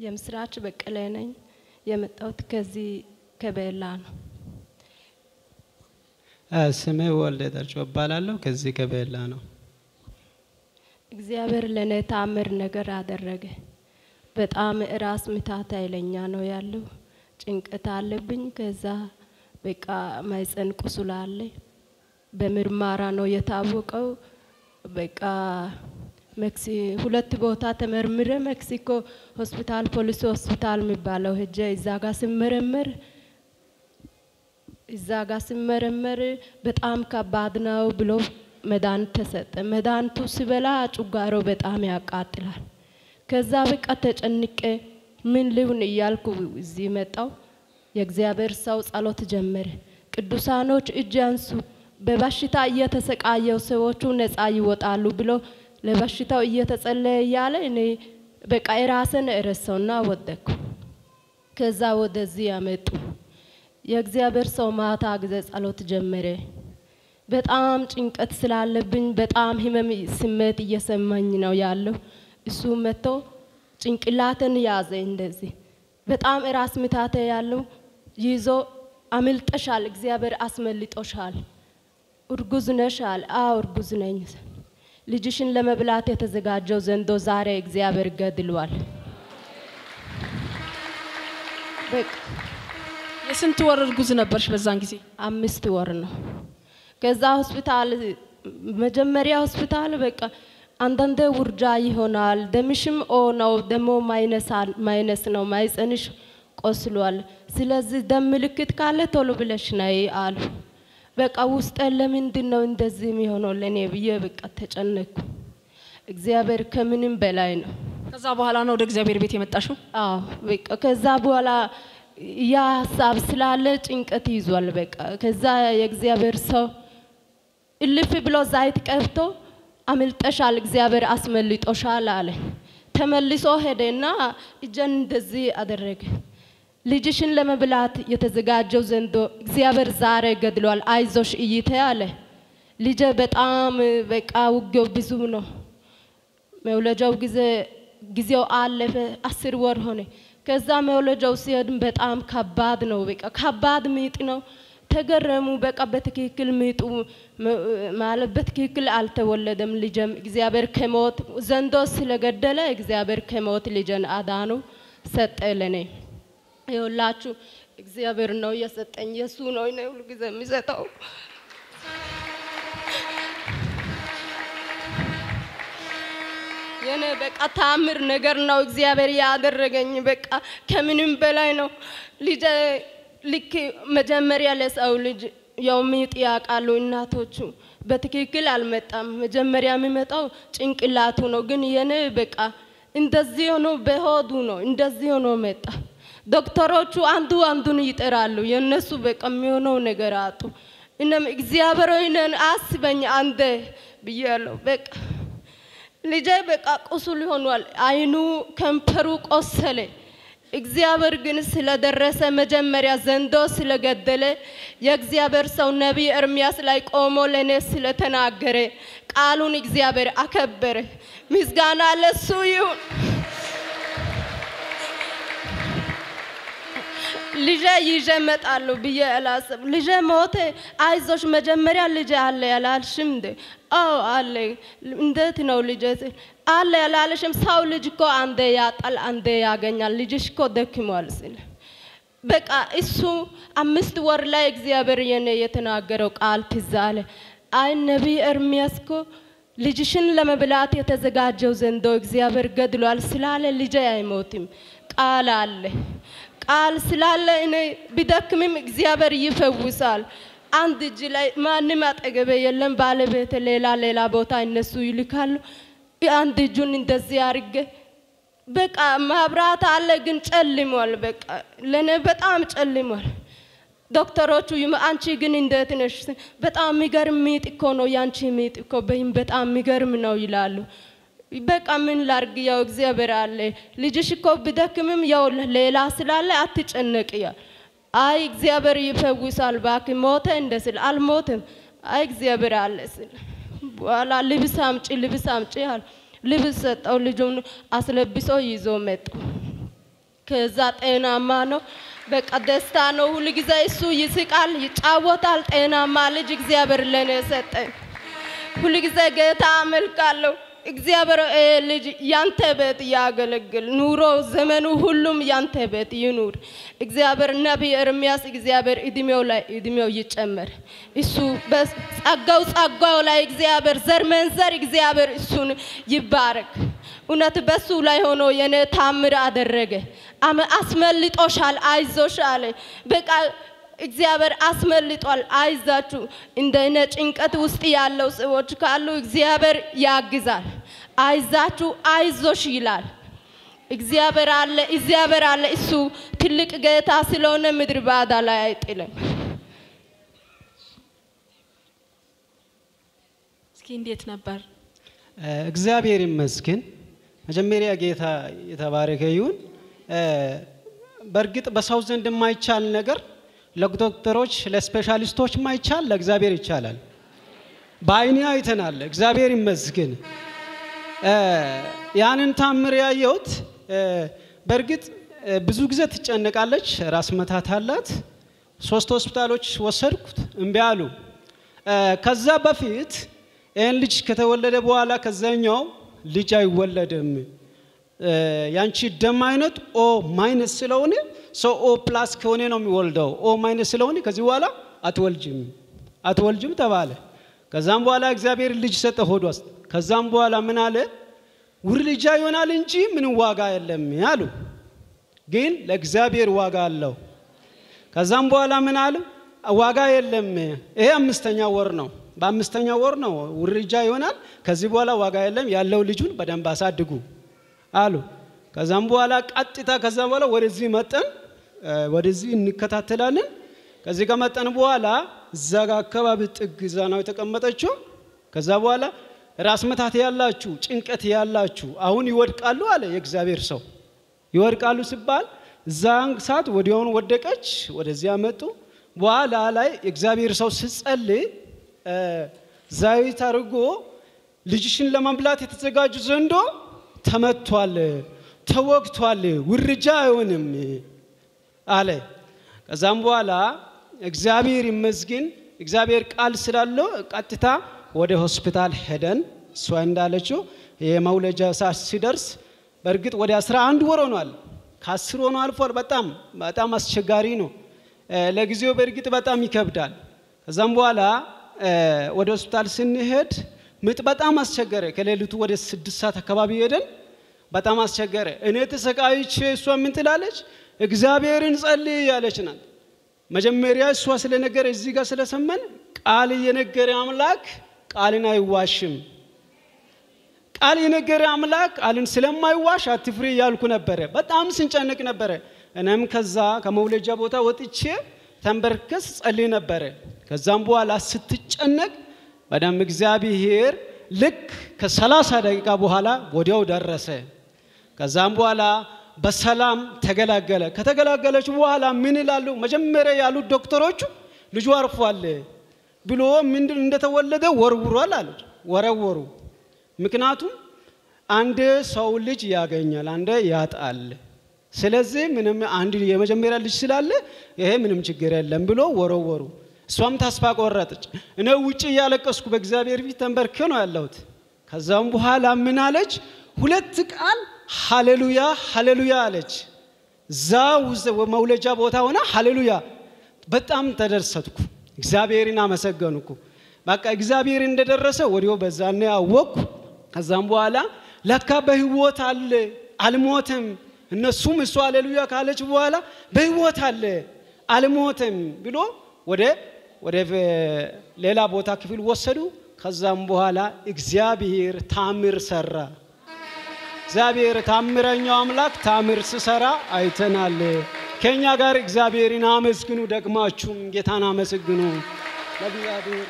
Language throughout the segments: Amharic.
የምስራች በቀለ ነኝ። የመጣሁት ከዚህ ከቤላ ነው። ስሜ ወልደ ጠርጮ እባላለሁ። ከዚህ ከቤላ ነው። እግዚአብሔር ለእኔ ታምር ነገር አደረገ። በጣም ራስ ምታት ኃይለኛ ነው ያለው። ጭንቀት አለብኝ። ከዛ በቃ ማይፀን ቁስል አለ። በምርመራ ነው የታወቀው። በቃ መክሲ ሁለት ቦታ ተመርምረ ሜክሲኮ ሆስፒታል ፖሊስ ሆስፒታል የሚባለው ሄጄ እዛ ጋር ስመረመር እዛ ጋር ስመረመር በጣም ከባድ ነው ብሎ መድኃኒት ተሰጠ። መድኃኒቱ ሲበላ ጩጋሮ በጣም ያቃጥላል። ከዛ በቃ ተጨንቄ ምን ልሁን እያልኩ እዚህ መጣው። የእግዚአብሔር ሰው ጸሎት ጀመረ። ቅዱሳኖች እጅ አንሱ፣ በበሽታ እየተሰቃየው ሰዎቹ ነፃ ይወጣሉ ብሎ ለበሽታው እየተጸለየ እያለ እኔ በቃ የራስን እረሳውና ወደኩ። ከዛ ወደዚህ ያመጡ የእግዚአብሔር ሰው ማታ ጊዜ ጸሎት ጀመረ። በጣም ጭንቀት ስላለብኝ በጣም ህመም ስሜት እየሰማኝ ነው ያለው። እሱ መጥቶ ጭንቅላትን ያዘ እንደዚህ በጣም ራስ ምታተ ያለው ይዞ አምልጠሻል፣ እግዚአብሔር አስመልጦሻል፣ እርጉዝ ነሻል። አዎ እርጉዝ ነኝ። ልጅሽን ለመብላት የተዘጋጀው ዘንዶ ዛሬ እግዚአብሔር ገድሏል። በቃ የስንት ወር እርጉዝ ነበርሽ በዛን ጊዜ? አምስት ወር ነው። ከዛ ሆስፒታል መጀመሪያ ሆስፒታል በቃ አንዳንዴ ውርጃ ይሆናል፣ ደምሽም ኦ ነው ደሞ ማይነስ ነው፣ ማይፀንሽ ቆስሏል። ስለዚህ ደም ምልክት ካለ ቶሎ ብለሽ ነይ አሉ። በቃ ውስጤ ለምንድን ነው እንደዚህ የሚሆነው ለእኔ ብዬ በቃ ተጨነኩ። እግዚአብሔር ከምንም በላይ ነው። ከዛ በኋላ ነው ወደ እግዚአብሔር ቤት የመጣሽው? አዎ በቃ ከዛ በኋላ ያ ሀሳብ ስላለ ጭንቀት ይዟል። በቃ ከዛ የእግዚአብሔር ሰው እልፍ ብሎ ዘይት ቀብቶ አምልጠሻል፣ እግዚአብሔር አስመልጦሻል አለ። ተመልሶ ሄደና እጀን እንደዚህ አደረገ። ልጅሽን ለመብላት የተዘጋጀው ዘንዶ እግዚአብሔር ዛሬ ገድሏል፣ አይዞሽ እይቴ አለ። ልጄ በጣም በቃ ውጊያው ብዙ ነው። መውለጃው ጊዜ ጊዜው አለፈ፣ አስር ወር ሆነ። ከዛ መውለጃው ሲሄድ በጣም ከባድ ነው። በቃ ከባድ ምጥ ነው። ተገረሙ። በቃ በትክክል ምጡ ማለት በትክክል አልተወለደም ልጅም። እግዚአብሔር ከሞት ዘንዶ ስለገደለ እግዚአብሔር ከሞት ልጅን አዳኑ ሰጠ ለኔ። ይኸውላችሁ እግዚአብሔር ነው የሰጠኝ፣ የሱ ነው እኔ ሁሉ ጊዜ የሚሰጠው። የኔ በቃ ታምር ነገር ነው እግዚአብሔር ያደረገኝ። በቃ ከምንም በላይ ነው። ልጄ ልክ መጀመሪያ ለሰው ልጅ ያው ምጥ ያውቃሉ እናቶቹ። በትክክል አልመጣም። መጀመሪያ የሚመጣው ጭንቅላቱ ነው። ግን የኔ በቃ እንደዚህ ሆኖ በሆዱ ነው እንደዚህ ሆኖ መጣ። ዶክተሮቹ አንዱ አንዱን ይጠራሉ። የነሱ በቃ የሚሆነው ነገር አጡ። እነም እግዚአብሔር ሆይነን አስበኝ አንደ ብያለሁ። በቃ ልጄ በቃ ቁስል ሆኗል። አይኑ ከንፈሩ ቆሰለ። እግዚአብሔር ግን ስለደረሰ መጀመሪያ ዘንዶ ስለገደለ የእግዚአብሔር ሰው ነቢይ ኤርሚያስ ላይ ቆሞ ለእኔ ስለተናገረ ቃሉን እግዚአብሔር አከበረ። ምስጋና ለሱ ይሁን። ልጄ ይዤ እመጣለሁ ብዬ አላሰብ ልጄ ሞተ። አይዞሽ መጀመሪያ ልጄ አለ ያላልሽም እንዴ? አዎ አለ። እንዴት ነው ልጄ አለ ያላለሽም? ሰው ልጅ እኮ አንዴ ያጣል፣ አንዴ ያገኛል። ልጅሽ እኮ ደክሟል ስል በቃ እሱ አምስት ወር ላይ እግዚአብሔር የኔ የተናገረው ቃል ትዝ አለ። አይ ነቢይ ኤርሚያስ እኮ ልጅሽን ለመብላት የተዘጋጀው ዘንዶ እግዚአብሔር ገድሏል ስላለ ልጄ አይሞትም። ቃል አለ ቃል ስላለ እኔ ቢደክምም እግዚአብሔር ይፈውሳል። አንድ እጅ ላይ ማንም አጠገቤ የለም። ባለቤት ሌላ ሌላ ቦታ እነሱ ይልካሉ። አንድ እጁን እንደዚህ አድርጌ በቃ ማብራት አለ፣ ግን ጨልሟል። በቃ ለእኔ በጣም ጨልሟል። ዶክተሮቹ አንቺ ግን እንዴት ነሽ? በጣም የሚገርም ሚጥ እኮ ነው ያንቺ ሚጥ እኮ በይም በጣም የሚገርም ነው ይላሉ። በቃ ምን ላርግ? ያው እግዚአብሔር አለ። ልጅሽ እኮ ብደክምም ያው ሌላ ስላለ አትጨነቅ። ያ አይ እግዚአብሔር ይፈውሳል እባክህ ሞተ እንደ ስል አልሞትም። አይ እግዚአብሔር አለ ስል በኋላ ልብስ አምጪ ልብስ አምጪ አለ። ልብስ ሰጠው። ልጁን አስለብሶ ይዞ መጡ። ከዛ ጤናማ ነው። በቃ ደስታ ነው። ሁል ጊዜ እሱ ይስቃል፣ ይጫወታል። ጤናማ ልጅ እግዚአብሔር ለኔ ሰጠኝ። ሁል ጊዜ ጌታ አመልካለሁ። እግዚአብሔር ይሄ ልጅ ያንተ ቤት ያገለግል፣ ኑሮ ዘመኑ ሁሉም ያንተ ቤት ይኑር። እግዚአብሔር ነቢይ ኤርምያስ እግዚአብሔር እድሜው ላይ እድሜው ይጨመር። እሱ በጸጋው ጸጋው ላይ እግዚአብሔር ዘር መንዘር እግዚአብሔር እሱን ይባረክ። እውነት በሱ ላይ ሆኖ የኔ ታምር አደረገ። አመ- አስመልጦሻል፣ አይዞሽ አለ። በቃ እግዚአብሔር አስመልጧል። አይዛችሁ እንደ እኔ ጭንቀት ውስጥ ያለው ሰዎች ካሉ እግዚአብሔር ያግዛል። አይዛችሁ፣ አይዞሽ ይላል። እግዚአብሔር አለ፣ እግዚአብሔር አለ። እሱ ትልቅ ጌታ ስለሆነ ምድር ባዳ ላይ አይጥልም። እስኪ እንዴት ነበር? እግዚአብሔር ይመስገን። መጀመሪያ ጌታ የተባረከ ይሁን። እ፣ በእርግጥ በሰው ዘንድ የማይቻል ነገር ለዶክተሮች ለስፔሻሊስቶች ማይቻል ለእግዚአብሔር ይቻላል። በአይኔ አይተናል። እግዚአብሔር ይመስገን። እ፣ ያንን ታምር ያየሁት እ፣ በእርግጥ እ፣ ብዙ ጊዜ ትጨነቃለች፣ ራስ መታት አላት። ሶስት ሆስፒታሎች ወሰድኩት፣ እምቢ አሉ። እ፣ ከዛ በፊት ይህን ልጅ ከተወለደ በኋላ ከዛኛው ልጅ አይወለድም እ፣ ያንቺ ደም አይነት ኦ ማይነስ ስለሆነ ሰው ኦ ፕላስ ከሆነ ነው የሚወልደው። ኦ ማይነስ ስለሆነ ከዚህ በኋላ አትወልጅም አትወልጅም ተባለ። ከዛም በኋላ እግዚአብሔር ልጅ ሰጠ ሆዷ ውስጥ። ከዛም በኋላ ምን አለ ውርልጃ ይሆናል እንጂ ምንም ዋጋ የለም አሉ። ግን ለእግዚአብሔር ዋጋ አለው። ከዛም በኋላ ምን አሉ ዋጋ የለም። ይሄ አምስተኛ ወር ነው። በአምስተኛ ወር ነው ውርጃ ይሆናል። ከዚህ በኋላ ዋጋ የለም፣ ያለው ልጁን በደንብ አሳድጉ አሉ። ከዛም በኋላ ቀጥታ ከዛ በኋላ ወደዚህ መጠን እ፣ ወደዚህ እንከታተላለን። ከዚህ ከመጠን በኋላ እዛ ጋ አካባቢ ጥግ እዛ ነው የተቀመጠችው። ከዛ በኋላ ራስ መታት ያላችሁ ጭንቀት ያላችሁ አሁን ይወድቃሉ አለ የእግዚአብሔር ሰው። ይወድቃሉ ሲባል እዛን ሰዓት ወዲያውኑ ወደቀች። ወደዚያ መጡ። በኋላ ላይ የእግዚአብሔር ሰው ስጸልይ እ፣ ዘይት አድርጎ ልጅሽን ለመብላት የተዘጋጁ ዘንዶ ተመቷል፣ ተወግቷል፣ ውርጃ አይሆንም አለ። ከዛም በኋላ እግዚአብሔር ይመስገን እግዚአብሔር ቃል ስላለው ቀጥታ ወደ ሆስፒታል ሄደን እሷ እንዳለችው የመውለጃ ሰዓት ሲደርስ በእርግጥ ወደ 11 ወር ሆኗል። ከአስር ሆኖ አልፏል። በጣም በጣም አስቸጋሪ ነው። እ፣ ለጊዜው በእርግጥ በጣም ይከብዳል። ከዛም በኋላ እ፣ ወደ ሆስፒታል ስንሄድ ምጥ በጣም አስቸገረ። ከሌሊቱ ወደ ስድስት ሰዓት አካባቢ ሄደን በጣም አስቸገረ። እኔ ተሰቃይቼ እሷ ምን ትላለች? እግዚአብሔርን ጸልይ ያለች ናት። መጀመሪያ እሷ ስለነገረ እዚህ ጋር ስለሰማን ቃል የነገረ አምላክ ቃልን አይዋሽም። ቃል የነገረ አምላክ ቃልን ስለማይዋሽ አትፍሪ እያልኩ ነበረ። በጣም ስንጨንቅ ነበረ። እኔም ከዛ ከመውለጃ ቦታ ወጥቼ ተንበርከስ ጸልይ ነበረ። ከዛም በኋላ ስትጨነቅ በደንብ እግዚአብሔር ልክ ከሰላሳ ደቂቃ በኋላ ወዲያው ደረሰ። ከዛም በኋላ በሰላም ተገላገለ። ከተገላገለች በኋላ ምን ይላሉ? መጀመሪያ ያሉት ዶክተሮቹ ልጁ አርፏል ብሎ ምንድን እንደተወለደ ወርውሯል አሉት። ወረወሩ። ምክንያቱም አንድ ሰው ልጅ ያገኛል፣ አንድ ያጣል። ስለዚህ ምንም አንድ የመጀመሪያ ልጅ ስላለ ይሄ ምንም ችግር የለም ብሎ ወረወሩ። እሷም ተስፋ ቆረጠች። እኔ ውጭ እያለቀስኩ በእግዚአብሔር ፊት ተንበርኬ ነው ያለሁት። ከዛም በኋላ ምን አለች? ሁለት ቃል ሃሌሉያ ሃሌሉያ አለች። እዛ ውስጥ መውለጃ ቦታ ሆና ሃሌሉያ። በጣም ተደሰትኩ፣ እግዚአብሔርን አመሰገንኩ። በቃ እግዚአብሔር እንደደረሰ ወዲያው በዛኔ አወቅኩ። ከዛም በኋላ ለካ በህይወት አለ አልሞትም። እነሱም እሱ ሃሌሉያ ካለች በኋላ በህይወት አለ አልሞትም ብሎ ወደ ወደ ሌላ ቦታ ክፍል ወሰዱ። ከዛም በኋላ እግዚአብሔር ታምር ሰራ። እግዚአብሔር ታምረኛው አምላክ ታምር ስሰራ አይተናል። ከኛ ጋር እግዚአብሔርን አመስግኑ፣ ደግማችሁም ጌታን አመስግኑ። ለእግዚአብሔር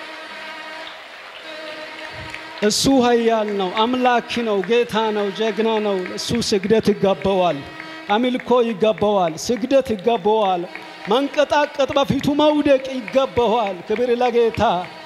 እሱ ኃያል ነው፣ አምላክ ነው፣ ጌታ ነው፣ ጀግና ነው። እሱ ስግደት ይገባዋል፣ አምልኮ ይገባዋል፣ ስግደት ይገባዋል፣ መንቀጣቀጥ በፊቱ መውደቅ ይገባዋል። ክብር ለጌታ